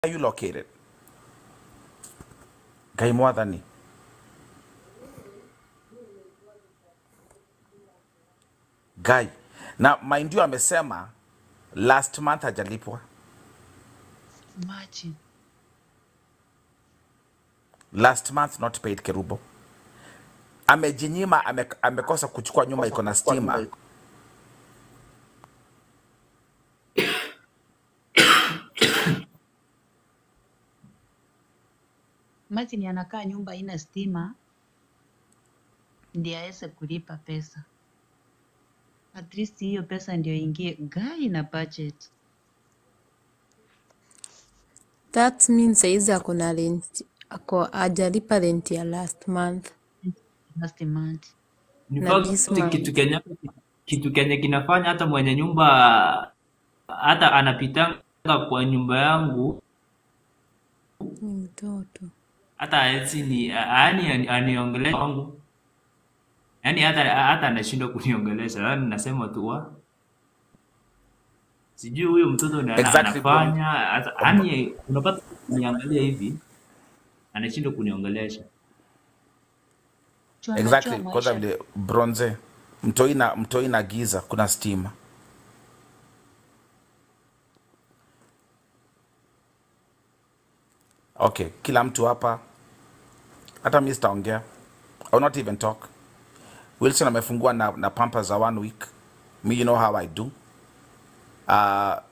are you located ngai mwathani Guy. Na mind you amesema last month hajalipwa. Imagine. Last month not paid Kerubo. Amejinyima ame, amekosa kuchukua nyumba iko na stima. Imagine anakaa nyumba haina stima ndiye aweze kulipa pesa. At least hiyo pesa ndio ingie gai na budget. That means saizi ako na rent, ako hajalipa rent ya last month Last month. In na this fact, month. kitu kenye kitu kenye kinafanya hata mwenye nyumba hata anapitanga kwa nyumba yangu Ni mtoto. hata haezi ni yaani aniongelesha wangu yaani hata hata anashindwa kuniongelesha yaani nasema tu wa sijui huyo mtoto ni ana- Exactly bro. anafanya hata yaani unapata niangalia hivi anashindwa kuniongelesha Juu anajua Exactly. Kwanza maisha vile bronze mtoi na mtoi na giza kuna stima. Okay, kila mtu hapa hata mimi sitaongea. I will not even talk. Wilson amefungua na, na pampa za one week. Me you know how I do. Uh,